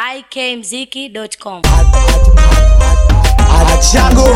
ikmziki.com. Chango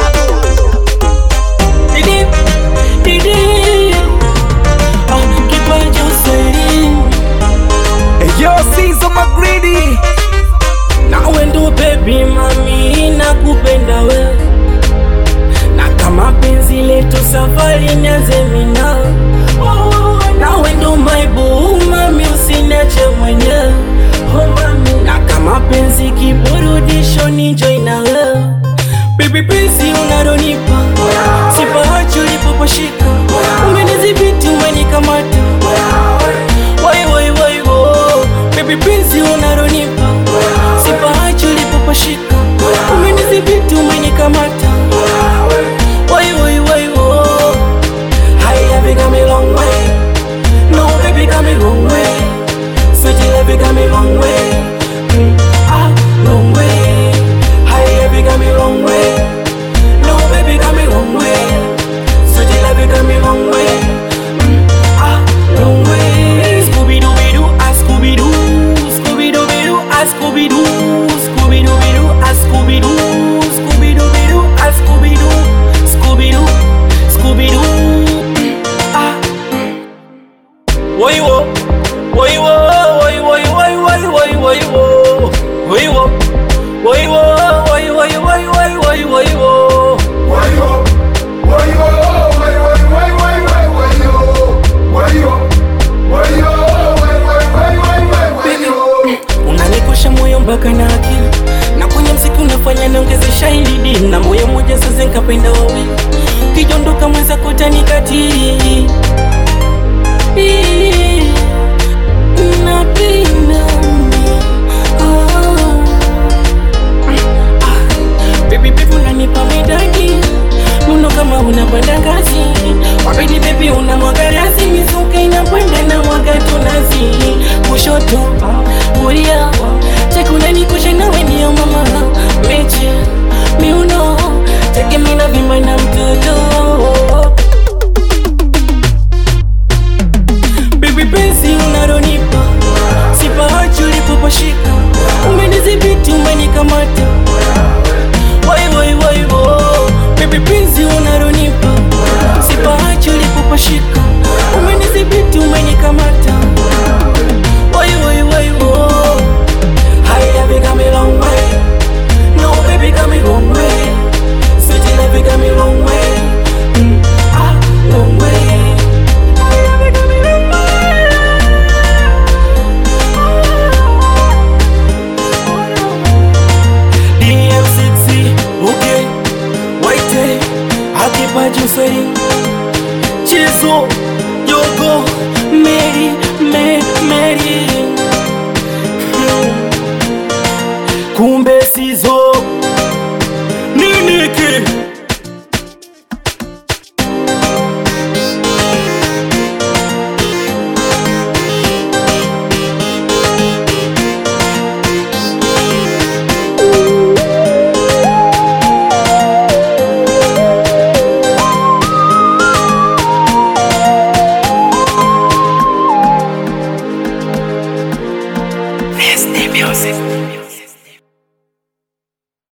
Didi, Didi, ah, kipaji uswahilini. Yo Sizo Magridi nawe ndo baby mami nakupenda we na kama penzi letu safari nianze mina nawe ndo my boo mami usiniache mwenyewe oh, mami. na kama penzi kiburudisho ni join na we baby penzi unalonipa sipaachi ulipoposhika umenidhibiti umenikamata wai wai wai wo baby penzi unalonipa sipaachi ulipoposhika umenidhibiti umenikamata wai wai wai wo Hi, love you got me long way No, baby, got me wrong way Sweet love you got me wrong way Mm, Ah, wrong way Hi, love you got me wrong way No, baby, got me wrong way Sweet love you got me wrong way Mm, Ah, wrong way Scooby-Dooby-Doo, ah, Scooby-Doo Scooby-Dooby-Doo, ah, Scooby-Doo Scooby-Dooby-Doo, ah, Scooby-Doo Scooby-Dooby-Doo, ah, Scooby-Doo Scooby-Doo, Scooby-Doo Ah Woi wo Woi wo Woi woi woi woi woi woi wo Woi wo Woi wo Woi woi woi woi woi woi wo unanikosha moyo mpaka na akili na kwenye mziki unafanya niongeze shahidi na moyo moja sasa nikapenda wawili kijondoka mweza kotanikatili na pili